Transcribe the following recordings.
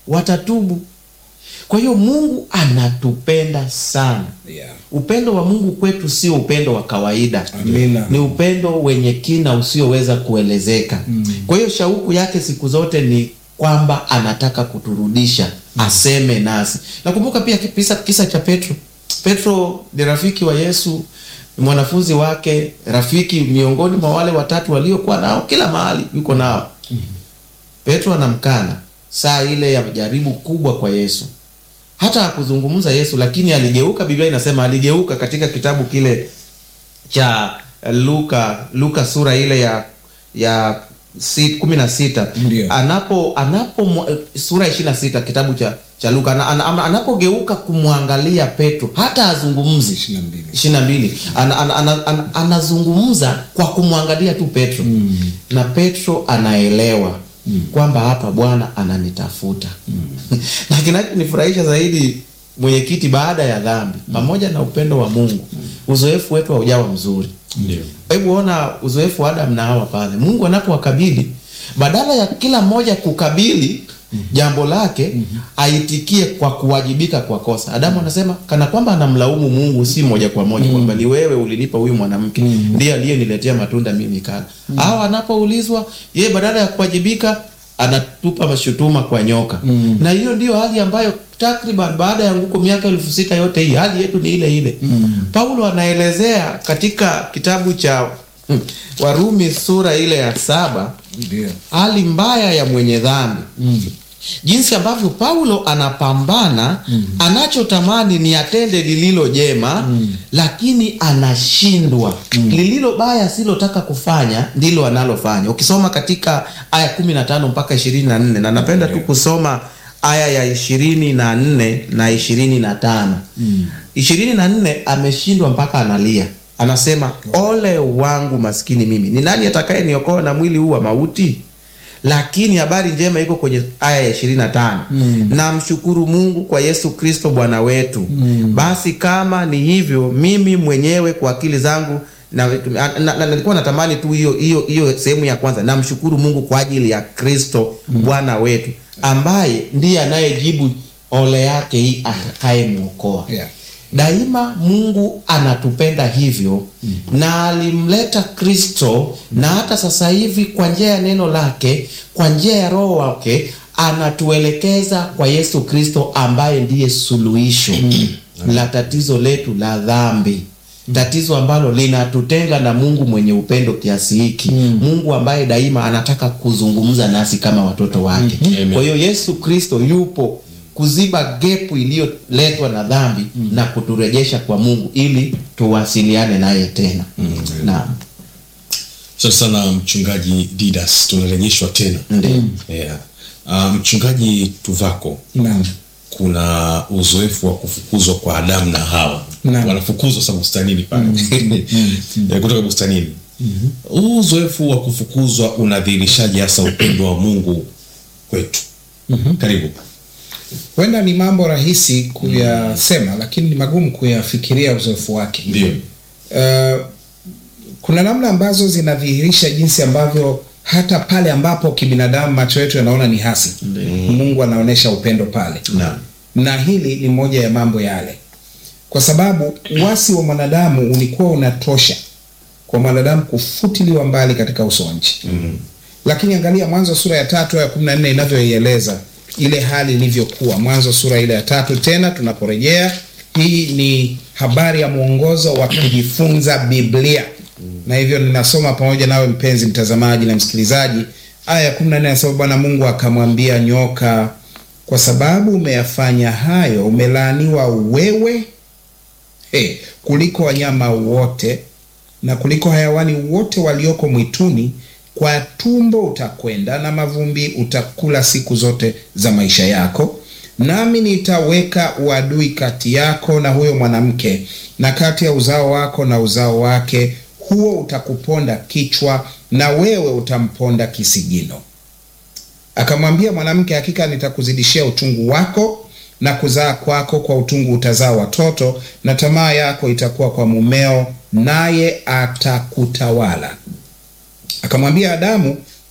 watatubu. Kwa hiyo Mungu anatupenda sana. Yeah. Upendo wa Mungu kwetu sio upendo wa kawaida. Amina. Ni upendo wenye kina usioweza kuelezeka. Kwa hiyo shauku yake siku zote ni kwamba anataka kuturudisha, aseme nasi. Nakumbuka pia kisa, kisa cha Petro. Petro ni rafiki wa Yesu, ni mwanafunzi wake, rafiki miongoni mwa wale watatu waliokuwa nao kila mahali, yuko nao. Petro anamkana saa ile ya jaribu kubwa kwa Yesu hata hakuzungumza Yesu, lakini aligeuka. Biblia inasema aligeuka katika kitabu kile cha Luka, Luka sura ile ya ya si- kumi na sita Ndio. anapo anapo mwa- sura ya ishirini na sita kitabu cha cha Luka ana, ana, ana, anapogeuka kumwangalia Petro hata azungumzi Ishirini na mbili. ishirini na mbili ana, ana, ana, ana, anazungumza kwa kumwangalia tu Petro na Petro anaelewa kwamba hapa Bwana ananitafuta na kinachonifurahisha zaidi mwenyekiti, baada ya dhambi pamoja na upendo wa Mungu, uzoefu wetu haujawa mzuri. Ndio. Hebu ona uzoefu wa Adam na Hawa pale, Mungu anapowakabili badala ya kila mmoja kukabili jambo lake aitikie kwa kuwajibika kwa kosa. Adamu anasema kana kwamba anamlaumu Mungu, si moja kwa moja kwamba ni wewe ulinipa huyu mwanamke, ndiye aliyeniletea matunda mimi nikala. Au anapoulizwa yeye, badala ya kuwajibika anatupa mashutuma kwa nyoka. Na hiyo ndiyo hali ambayo takriban baada ya nguko miaka elfu sita yote hii hali yetu ni ile ile. Paulo anaelezea katika kitabu cha hmm, Warumi sura ile ya saba Ndio. hali mbaya ya mwenye dhambi jinsi ambavyo Paulo anapambana anachotamani ni atende lililo jema lakini anashindwa lililo baya silotaka kufanya ndilo analofanya ukisoma katika aya kumi na tano mpaka ishirini na nne na napenda tu kusoma aya ya ishirini na nne na ishirini na tano ishirini na nne ameshindwa mpaka analia anasema ole wangu maskini mimi ni nani atakaye niokoa na mwili huu wa mauti lakini habari njema iko kwenye aya ya ishirini na tano namshukuru mungu kwa yesu kristo bwana wetu basi kama ni hivyo mimi mwenyewe kwa akili zangu na, na, na, na, nilikuwa natamani tu hiyo hiyo hiyo sehemu ya kwanza namshukuru mungu kwa ajili ya kristo bwana wetu ambaye ndiye anayejibu ole yake hii atakayemwokoa Yeah. daima mungu anatupenda hivyo na alimleta kristo na hata sasa hivi kwa njia ya neno lake kwa njia ya roho wake anatuelekeza kwa yesu kristo ambaye ndiye suluhisho la tatizo letu la dhambi tatizo ambalo linatutenga na mungu mwenye upendo kiasi hiki mungu ambaye daima anataka kuzungumza nasi kama watoto wake Amen. kwa hiyo yesu kristo yupo kuziba gepu iliyoletwa na dhambi na kuturejesha kwa mungu ili tuwasiliane naye tena naam Asante sana mchungaji Didas, tunarejeshwa tena Ndiyo. yeah. Uh, mchungaji Tuvako, Naam. kuna uzoefu wa kufukuzwa kwa Adamu na Hawa, Naam. wanafukuzwa sa bustanini pale Eh, kutoka bustanini. Huu uzoefu wa kufukuzwa unadhihirishaje hasa upendo wa Mungu kwetu? Karibu. Huenda ni mambo rahisi kuyasema, lakini ni magumu kuyafikiria uzoefu wake. Ndio. Uh, kuna namna ambazo zinadhihirisha jinsi ambavyo hata pale ambapo kibinadamu macho yetu yanaona ni hasi, Mungu anaonyesha upendo pale Naam. na hili ni moja ya mambo yale, kwa sababu uasi wa mwanadamu ulikuwa unatosha kwa mwanadamu kufutiliwa mbali katika uso wa nchi Mhm. lakini angalia Mwanzo sura ya tatu aya kumi na nne inavyoieleza ile hali ilivyokuwa. Mwanzo sura ile ya tatu tena tunaporejea, hii ni habari ya mwongozo wa kujifunza Biblia, na hivyo ninasoma pamoja nawe mpenzi mtazamaji na msikilizaji. Aya ya kumi na nne anasema Bwana Mungu akamwambia nyoka, kwa sababu umeyafanya hayo, umelaaniwa wewe hey, kuliko wanyama wote na kuliko hayawani wote walioko mwituni. Kwa tumbo utakwenda na mavumbi utakula siku zote za maisha yako, nami nitaweka uadui kati yako na huyo mwanamke, na kati ya uzao wako na uzao wake, huo utakuponda kichwa, na wewe utamponda kisigino. Akamwambia mwanamke, hakika nitakuzidishia utungu wako na kuzaa kwako, kwa utungu utazaa watoto, na tamaa yako itakuwa kwa mumeo, naye atakutawala. Akamwambia Adamu,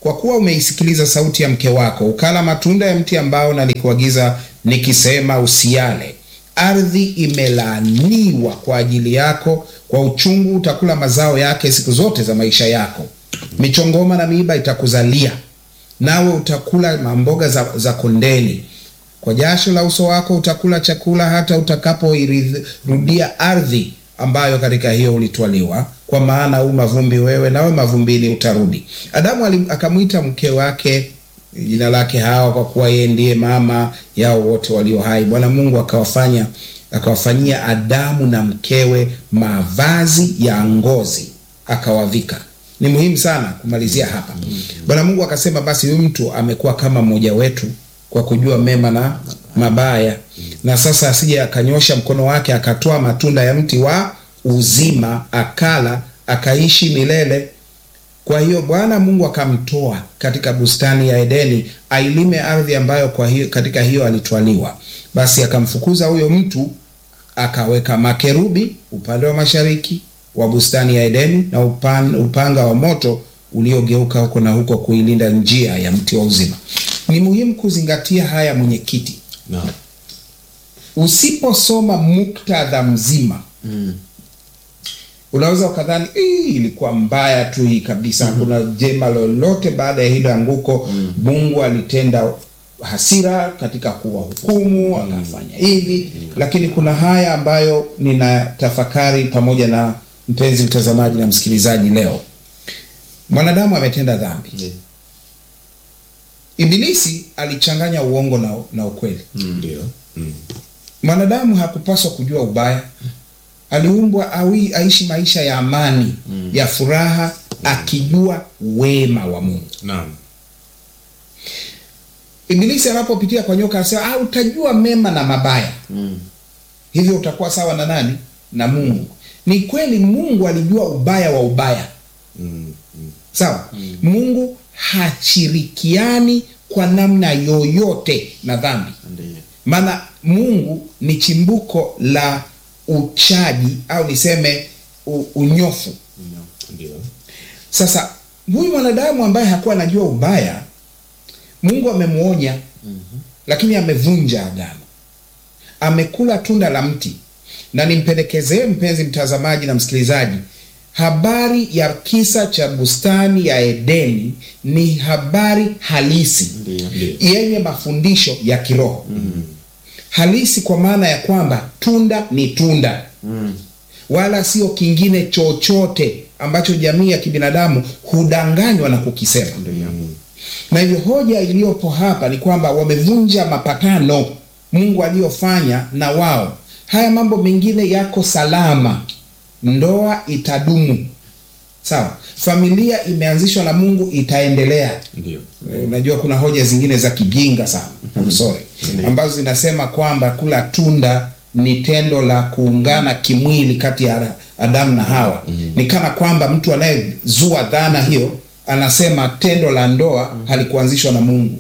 kwa kuwa umeisikiliza sauti ya mke wako, ukala matunda ya mti ambao nalikuagiza nikisema usiale, ardhi imelaaniwa kwa ajili yako, kwa uchungu utakula mazao yake siku zote za maisha yako. Michongoma na miiba itakuzalia, nawe utakula mamboga za, za kondeni. Kwa jasho la uso wako utakula chakula hata utakapoirudia ardhi ambayo katika hiyo ulitwaliwa, kwa maana u mavumbi wewe, nawe mavumbini utarudi. Adamu ali- akamwita mke wake jina lake Hawa, kwa kuwa yeye ndiye mama yao wote walio hai. Bwana Mungu akawafanya akawafanyia Adamu na mkewe mavazi ya ngozi akawavika. Ni muhimu sana kumalizia hapa. Bwana Mungu akasema, basi huyu mtu amekuwa kama mmoja wetu kwa kujua mema na mabaya, na sasa asije akanyosha mkono wake akatoa matunda ya mti wa uzima akala akaishi milele. Kwa hiyo Bwana Mungu akamtoa katika bustani ya Edeni ailime ardhi ambayo kwa hiyo, katika hiyo alitwaliwa. Basi akamfukuza huyo mtu akaweka makerubi upande wa mashariki wa bustani ya Edeni na upan, upanga wa moto uliogeuka huko na huko kuilinda njia ya mti wa uzima. Ni muhimu kuzingatia haya, mwenyekiti. Naam. Usiposoma muktadha mzima unaweza ukadhani "Ii, ilikuwa mbaya tu hii kabisa, hakuna jema lolote baada ya hilo anguko. Mungu alitenda hasira katika kuwahukumu, akafanya hivi, lakini kuna haya ambayo nina tafakari pamoja na mpenzi mtazamaji na msikilizaji leo. Mwanadamu ametenda dhambi. Ibilisi alichanganya uongo na, na ukweli. Ndio. Mm. Mwanadamu hakupaswa kujua ubaya. Aliumbwa awi, aishi maisha ya amani ya furaha, akijua wema wa Mungu. Naam. Ibilisi anapopitia kwa nyoka anasema, ah, utajua mema na mabaya, hivyo utakuwa sawa na nani? Na Mungu. Ni kweli Mungu alijua ubaya wa ubaya, Mm. Mm. sawa. Mungu hashirikiani kwa namna yoyote na dhambi. Ndiyo. maana Mungu ni chimbuko la uchaji au niseme u, unyofu. Ndio. Sasa huyu mwanadamu ambaye hakuwa anajua ubaya, Mungu amemwonya, lakini amevunja agano, amekula tunda la mti. Na nimpendekezee mpenzi mtazamaji na msikilizaji, habari ya kisa cha bustani ya Edeni ni habari halisi Ndiyo. Ndio. yenye mafundisho ya kiroho halisi, kwa maana ya kwamba tunda ni tunda wala sio kingine chochote ambacho jamii ya kibinadamu hudanganywa na kukisema. Na hivyo hoja iliyopo hapa ni kwamba wamevunja mapatano Mungu aliyofanya na wao. Haya mambo mengine yako salama, ndoa itadumu, sawa. Familia imeanzishwa na Mungu, itaendelea. Ndio. Eh, Unajua kuna hoja zingine za kijinga sana I'm sorry, ambazo zinasema kwamba kula tunda ni tendo la kuungana kimwili kati ya Adamu na Hawa. Ni kana kwamba mtu anayezua dhana hiyo anasema tendo la ndoa halikuanzishwa na Mungu.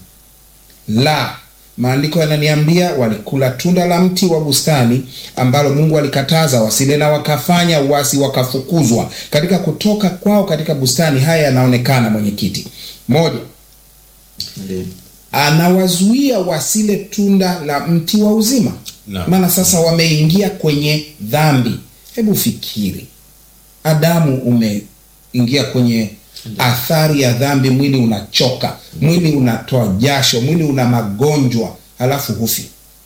La, maandiko yananiambia walikula tunda la mti wa bustani ambalo Mungu alikataza wasile, na wakafanya uasi, wakafukuzwa katika kutoka kwao katika bustani. Haya yanaonekana, mwenyekiti. Moja, Ndiyo. anawazuia wasile tunda la mti wa uzima, Naam. maana sasa wameingia kwenye dhambi. Hebu fikiri, Adamu, umeingia kwenye athari ya dhambi. Mwili unachoka, mwili unatoa jasho, mwili una magonjwa, halafu hufi.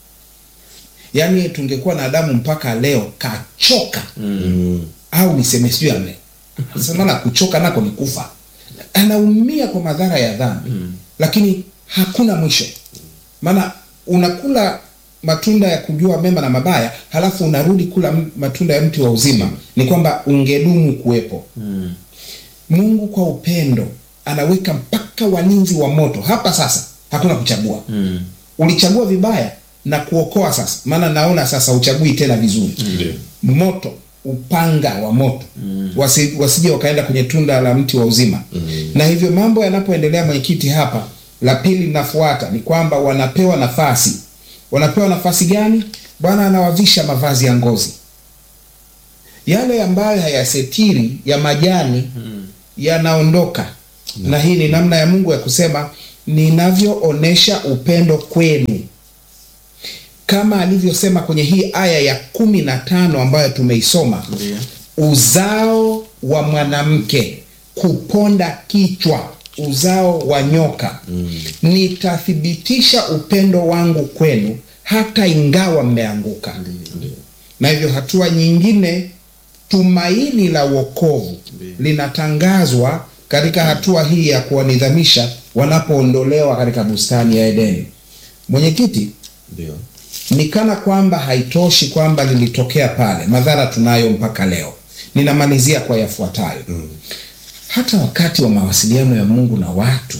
Yaani tungekuwa na Adamu mpaka leo kachoka Mm. au niseme sijui ame sasa, maana kuchoka nako ni kufa. Anaumia kwa madhara ya dhambi lakini hakuna mwisho, maana unakula matunda ya kujua mema na mabaya, halafu unarudi kula m- matunda ya mti wa uzima. Ni kwamba ungedumu kuwepo. Mungu kwa upendo anaweka mpaka walinzi wa moto hapa. Sasa hakuna kuchagua. Ulichagua vibaya na kuokoa sasa, maana naona sasa uchagui tena vizuri Ndio. moto upanga wa moto wasi, wasije wakaenda kwenye tunda la mti wa uzima na hivyo mambo yanapoendelea mwenyekiti hapa la pili linafuata ni kwamba wanapewa nafasi wanapewa nafasi gani bwana anawavisha mavazi ya ngozi yale ambayo hayasetiri ya majani yanaondoka na hii ni namna ya Mungu ya kusema ninavyoonesha upendo kwenu, kama alivyosema kwenye hii aya ya kumi na tano ambayo tumeisoma Ndiyo. uzao wa mwanamke kuponda kichwa, uzao wa nyoka. Nitathibitisha upendo wangu kwenu hata ingawa mmeanguka. Na hivyo hatua nyingine, tumaini la wokovu linatangazwa katika hatua hii ya kuwanidhamisha wanapoondolewa katika bustani ya Edeni. Mwenyekiti, Ndio. ni kana kwamba haitoshi kwamba lilitokea pale, madhara tunayo mpaka leo. Ninamalizia kwa yafuatayo. Hata wakati wa mawasiliano ya Mungu na watu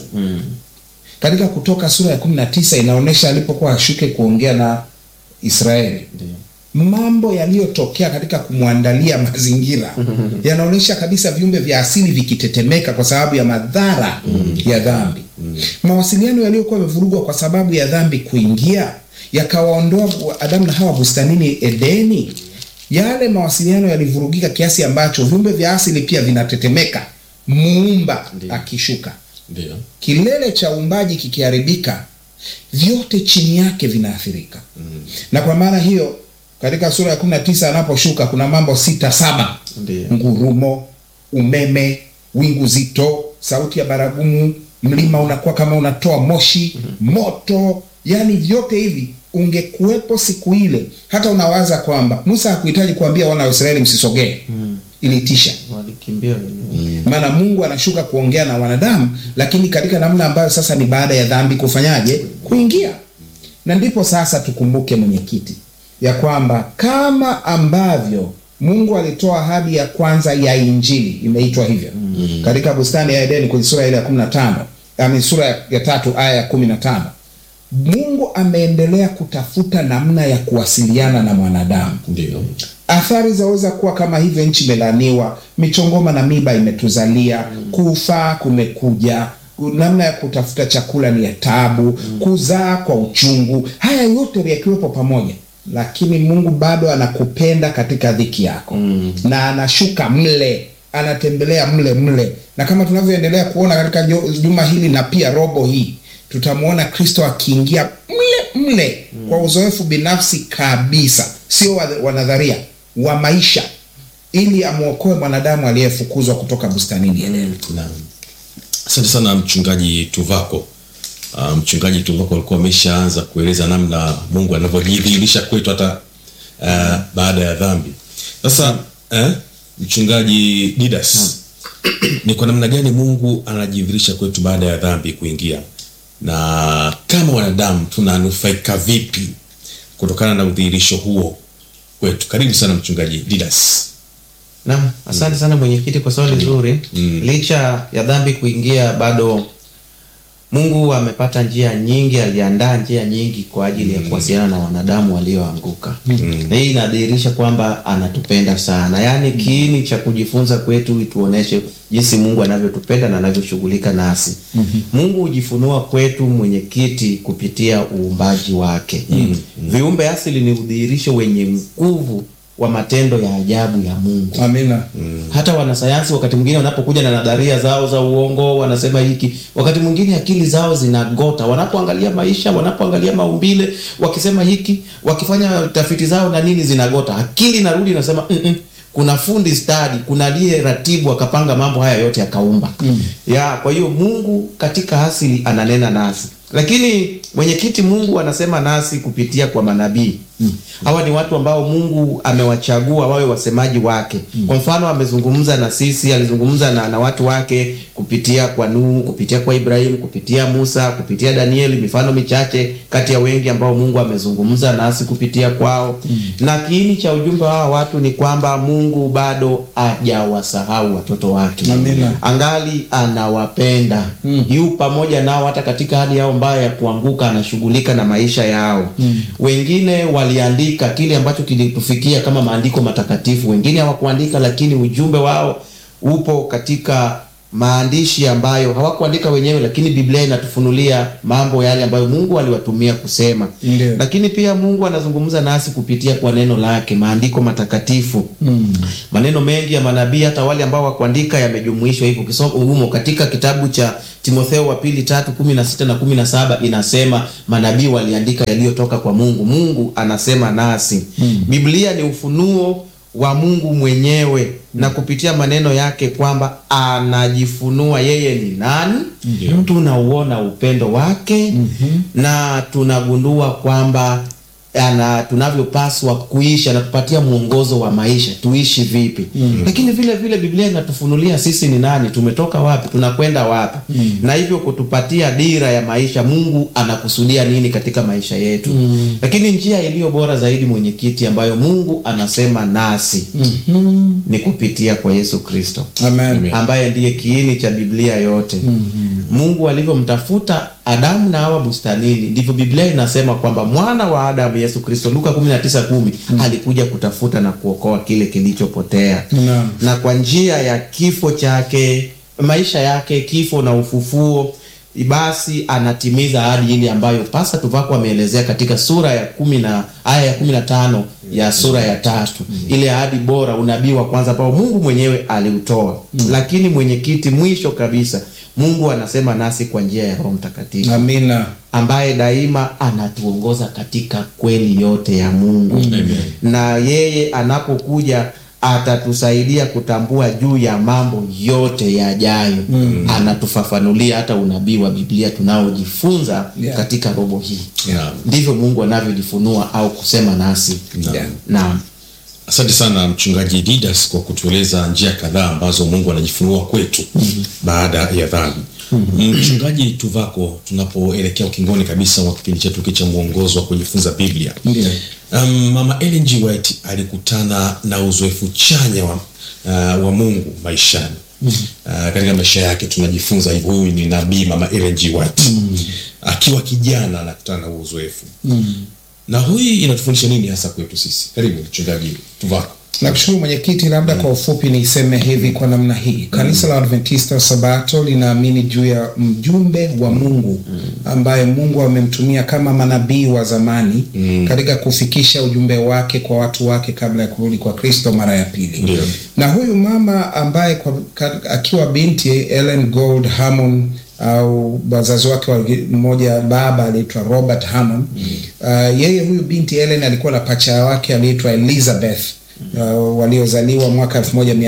katika Kutoka sura ya 19 inaonyesha alipokuwa ashuke kuongea na Israeli, mambo yaliyotokea katika kumwandalia mazingira yanaonyesha kabisa viumbe vya asili vikitetemeka kwa sababu ya madhara ya dhambi. Mawasiliano yaliyokuwa yamevurugwa kwa sababu ya dhambi kuingia yakawaondoa Adamu na Hawa bustanini Edeni. Yale mawasiliano yalivurugika kiasi ambacho viumbe vya asili pia vinatetemeka, muumba akishuka Ndio. kilele cha uumbaji kikiharibika, vyote chini yake vinaathirika. Na kwa maana hiyo katika sura ya 19 anaposhuka kuna mambo sita saba: Ndiyo. ngurumo, umeme, wingu zito, sauti ya baragumu, mlima unakuwa kama unatoa moshi, moto. Yani vyote hivi ungekuwepo siku ile, hata unawaza kwamba Musa hakuhitaji kuambia wana wa Israeli msisogee, ilitisha Walikimbia wenyewe. maana Mungu anashuka kuongea na wanadamu, lakini katika namna ambayo sasa ni baada ya dhambi kufanyaje? Kuingia. Na ndipo sasa tukumbuke, mwenyekiti, ya kwamba kama ambavyo Mungu alitoa ahadi ya kwanza ya Injili, imeitwa hivyo katika bustani ya Edeni kwenye sura ile ya 15, yaani sura ya- ya tatu aya ya 15. Mungu ameendelea kutafuta namna ya kuwasiliana na mwanadamu. Ndio. Athari zaweza kuwa kama hivyo: nchi imelaniwa, michongoma na miba imetuzalia, kufa kumekuja, namna ya kutafuta chakula ni ya taabu, kuzaa kwa uchungu. Haya yote yakiwepo pamoja, lakini Mungu bado anakupenda katika dhiki yako na anashuka mle, anatembelea mle mle, na kama tunavyoendelea kuona katika jo- juma hili na pia robo hii tutamwona Kristo akiingia mle mle kwa uzoefu binafsi kabisa, sio wa, wa nadharia, wa maisha, ili amwokoe mwanadamu aliyefukuzwa kutoka bustanini Edeni. Naam. Asante sana mchungaji Tuvako. Uh, mchungaji Tuvako alikuwa ameshaanza kueleza namna Mungu anavyojidhihirisha kwetu hata uh, baada ya dhambi. Sasa eh, mchungaji Didas, ni kwa namna gani Mungu anajidhihirisha kwetu baada ya dhambi kuingia, na kama wanadamu tunanufaika vipi kutokana na udhihirisho huo kwetu? Karibu sana mchungaji Didas. Naam, asante sana mwenyekiti kwa swali zuri. Mm. Licha ya dhambi kuingia, bado Mungu amepata njia nyingi, aliandaa njia nyingi kwa ajili ya kuwasiliana na wanadamu walioanguka. Na hii inadhihirisha kwamba anatupenda sana, yaani kiini cha kujifunza kwetu ituoneshe jinsi Mungu anavyotupenda na anavyoshughulika nasi. Mungu hujifunua kwetu mwenyekiti kupitia uumbaji wake. Viumbe asili ni udhihirisho wenye nguvu wa matendo ya ajabu ya Mungu. Amina. Hata wanasayansi wakati mwingine wanapokuja na nadharia zao za uongo, wanasema hiki, wakati mwingine akili zao zinagota wanapoangalia maisha, wanapoangalia maumbile, wakisema hiki, wakifanya tafiti zao na nini, zinagota. Akili narudi inasema mm -mm. Kuna fundi stadi, kuna aliye ratibu akapanga mambo haya yote akaumba. Ya, kwa hiyo Mungu katika asili ananena nasi, lakini mwenyekiti, Mungu anasema nasi kupitia kwa manabii. Hawa ni watu ambao Mungu amewachagua wawe wasemaji wake. Kwa mfano, amezungumza na sisi, alizungumza na, na watu wake kupitia kwa Nuhu, kupitia kwa Ibrahimu, kupitia Musa, kupitia Danieli, mifano michache kati ya wengi ambao Mungu amezungumza nasi kupitia kwao. Na kiini cha ujumbe wa hawa watu ni kwamba Mungu bado hajawasahau watoto wake. Amina. Angali anawapenda. Yu pamoja nao hata katika hali yao mbaya ya kuanguka, anashughulika na maisha yao. Wengine waliandika kile ambacho kilitufikia kama maandiko matakatifu, wengine hawakuandika, lakini ujumbe wao upo katika maandishi ambayo hawakuandika wenyewe, lakini Biblia inatufunulia mambo yale ambayo Mungu aliwatumia kusema. Ndio. Lakini pia Mungu anazungumza nasi kupitia kwa neno lake, maandiko matakatifu. Maneno mengi ya manabii hata wale ambao wakuandika yamejumuishwa hivyo. Ukisoma humo katika kitabu cha Timotheo wa pili tatu kumi na sita na kumi na saba inasema manabii waliandika yaliyotoka kwa Mungu. Mungu anasema nasi. Biblia ni ufunuo wa Mungu mwenyewe na kupitia maneno yake kwamba anajifunua yeye ni nani. Ndio. Tunauona upendo wake na tunagundua kwamba ana tunavyopaswa kuishi, anatupatia mwongozo wa maisha tuishi vipi. Lakini vile vile Biblia inatufunulia sisi ni nani, tumetoka wapi, tunakwenda wapi, na hivyo kutupatia dira ya maisha. Mungu anakusudia nini katika maisha yetu. Lakini njia iliyo bora zaidi, mwenyekiti, ambayo Mungu anasema nasi ni kupitia kwa Yesu Kristo Amen. ambaye ndiye kiini cha Biblia yote. Mungu alivyomtafuta Adamu na Hawa bustanini, ndivyo Biblia inasema kwamba mwana wa Adamu Yesu Kristo, Luka 19:10, alikuja kutafuta na kuokoa kile kilichopotea. Naam. Na kwa njia ya kifo chake, maisha yake, kifo na ufufuo, basi anatimiza ahadi ile ambayo Pasta Tuvako ameelezea katika sura ya kumi na aya ya kumi na tano ya sura ya tatu, ile ahadi bora, unabii wa kwanza ambao Mungu mwenyewe aliutoa. Lakini mwenyekiti, mwisho kabisa, Mungu anasema nasi kwa njia ya Roho Mtakatifu Amina. ambaye daima anatuongoza katika kweli yote ya Mungu na yeye anapokuja atatusaidia kutambua juu ya mambo yote yajayo. Anatufafanulia hata unabii wa Biblia tunaojifunza Yeah. katika robo hii. Yeah. Ndivyo Mungu anavyojifunua au kusema nasi. Naam. Yeah. Naam. Asante sana mchungaji Didas kwa kutueleza njia kadhaa ambazo Mungu anajifunua kwetu baada ya dhambi. Mchungaji Tuvako, tunapoelekea ukingoni kabisa wa kipindi chetu hiki cha mwongozo wa kujifunza Biblia, Ndio. um, Mama Ellen G. White alikutana na uzoefu chanya wa, uh, wa Mungu maishani. Uh, katika maisha yake tunajifunza hivyo. Huyu ni nabii Mama Ellen G. White akiwa kijana anakutana na huo uzoefu na hii inatufundisha nini hasa kwetu sisi? Karibu mchungaji Tuvako. Nakushukuru mwenyekiti, labda kwa ufupi niseme hivi kwa namna hii. Kanisa la Adventista wa Sabato linaamini juu ya mjumbe wa Mungu ambaye Mungu amemtumia kama manabii wa zamani katika kufikisha ujumbe wake kwa watu wake kabla ya kurudi kwa Kristo mara ya pili. Ndio. Na huyu mama ambaye kwa, ka, akiwa binti Ellen Gold Hammond au wazazi wake wa- mmoja baba aliitwa Robert Hammond. Uh, yeye huyu binti Ellen alikuwa na pacha wake aliitwa Elizabeth uh, waliozaliwa mwaka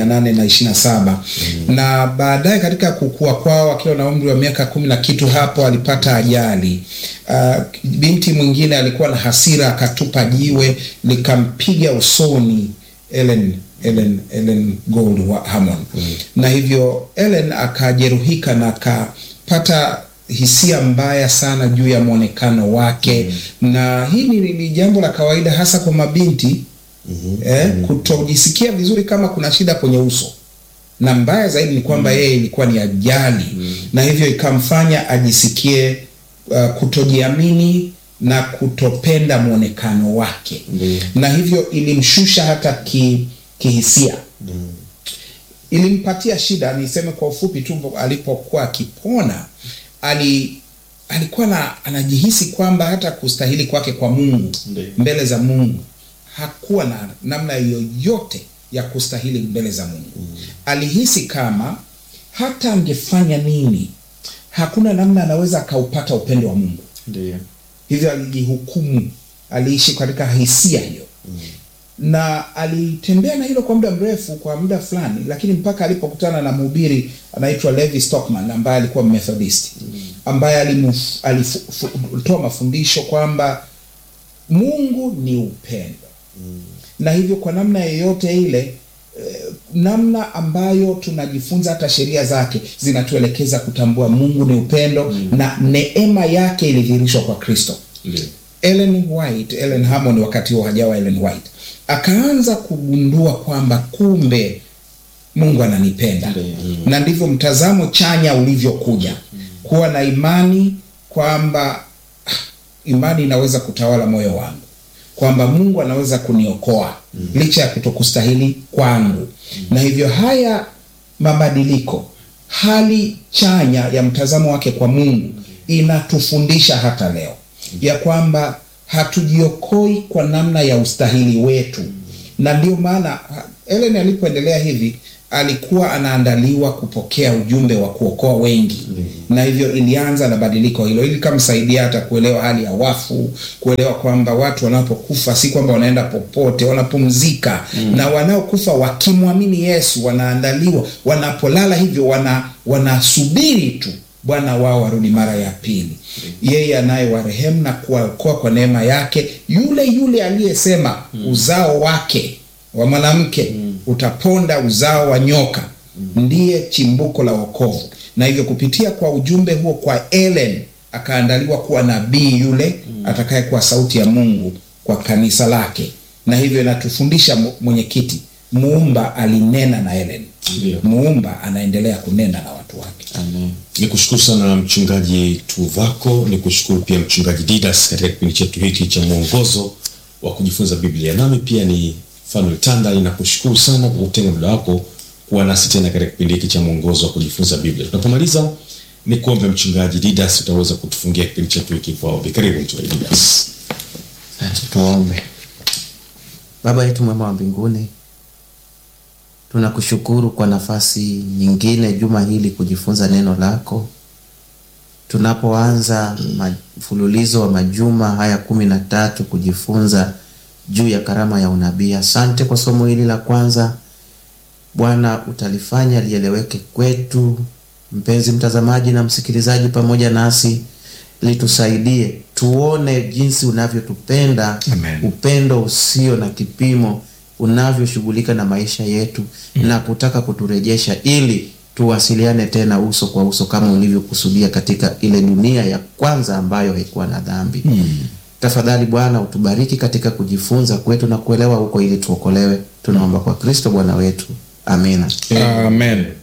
1827 na baadaye katika kukua kwao akiwa na umri wa miaka kumi na kitu hapo alipata ajali. Uh, binti mwingine alikuwa na hasira akatupa jiwe likampiga usoni Ellen Ellen Ellen Gold wa Hammond na hivyo Ellen akajeruhika na akapata hisia mbaya sana juu ya mwonekano wake na hii ni, ni jambo la kawaida hasa kwa mabinti eh, kutojisikia vizuri kama kuna shida kwenye uso na mbaya zaidi ni kwamba yeye ilikuwa ni ajali na hivyo ikamfanya ajisikie uh, kutojiamini na kutopenda mwonekano wake Ndiyo. na hivyo ilimshusha hata ki, kihisia ilimpatia shida. Niseme kwa ufupi tu, alipokuwa akipona ali alikuwa na anajihisi kwamba hata kustahili kwake kwa Mungu Ndiyo. mbele za Mungu hakuwa na namna yoyote ya kustahili mbele za Mungu. Alihisi kama hata angefanya nini, hakuna namna anaweza akaupata upendo wa Mungu Ndio. hivyo alijihukumu, aliishi katika hisia hiyo na alitembea na hilo kwa muda mrefu, kwa muda fulani, lakini mpaka alipokutana na mhubiri anaitwa Levi Stockman ambaye alikuwa Methodist ambaye alimuf- alifu- fu- toa mafundisho kwamba Mungu ni upendo na hivyo kwa namna yoyote ile eh, namna ambayo tunajifunza hata sheria zake zinatuelekeza kutambua Mungu ni upendo na neema yake ilidhihirishwa kwa Kristo. Ndio. Ellen White, Ellen Hammond wakati huo hajawa Ellen White, akaanza kugundua kwamba kumbe Mungu ananipenda Ndiyo. na ndivyo mtazamo chanya ulivyokuja kuwa na imani kwamba ah, imani inaweza kutawala moyo wangu kwamba Mungu anaweza kuniokoa licha ya kutokustahili kwangu na hivyo haya mabadiliko hali chanya ya mtazamo wake kwa Mungu inatufundisha hata leo ya kwamba hatujiokoi kwa namna ya ustahili wetu, na ndio maana ha- Ellen alipoendelea hivi alikuwa anaandaliwa kupokea ujumbe wa kuokoa wengi na hivyo ilianza na badiliko hilo ili kamsaidia hata kuelewa hali ya wafu, kuelewa kwamba watu wanapokufa si kwamba wanaenda popote, wanapumzika na wanaokufa wakimwamini Yesu wanaandaliwa, wanapolala hivyo wana wanasubiri tu Bwana wao warudi mara ya pili. Yeye anayewarehemu na kuwaokoa kwa neema yake, yule yule aliyesema uzao wake wa mwanamke utaponda uzao wa nyoka, ndiye chimbuko la wokovu. Na hivyo kupitia kwa ujumbe huo kwa Ellen akaandaliwa kuwa nabii yule atakayekuwa sauti ya Mungu kwa kanisa lake, na hivyo inatufundisha mu- mwenyekiti, muumba alinena na Ellen, Ndio. muumba anaendelea kunena na watu wake. Amen. ni kushukuru sana mchungaji Tuvako, ni kushukuru pia mchungaji Didas katika kipindi chetu hiki cha mwongozo wa kujifunza Biblia. Nami pia ni Fanuel Tanda, ninakushukuru sana kwa kutenga muda wako kuwa nasi tena katika kipindi hiki cha mwongozo wa kujifunza Biblia. Tunapomaliza ni kuombe mchungaji Didas, utaweza kutufungia kipindi chetu hiki kwa ombi. Karibu mchungaji Didas. Asante, tuombe. Baba yetu mwema wa mbinguni, tunakushukuru kwa nafasi nyingine juma hili kujifunza neno lako. Tunapoanza mfululizo wa majuma haya kumi na tatu kujifunza juu ya karama ya unabii, asante kwa somo hili la kwanza. Bwana, utalifanya lieleweke kwetu, mpenzi mtazamaji na msikilizaji, pamoja nasi litusaidie tuone jinsi unavyotupenda, Amen. upendo usio na kipimo unavyoshughulika na maisha yetu na kutaka kuturejesha ili tuwasiliane tena uso kwa uso kama ulivyokusudia katika ile dunia ya kwanza ambayo haikuwa na dhambi. Tafadhali Bwana utubariki katika kujifunza kwetu na kuelewa huko ili tuokolewe. Tunaomba kwa Kristo Bwana wetu, amina. Amen.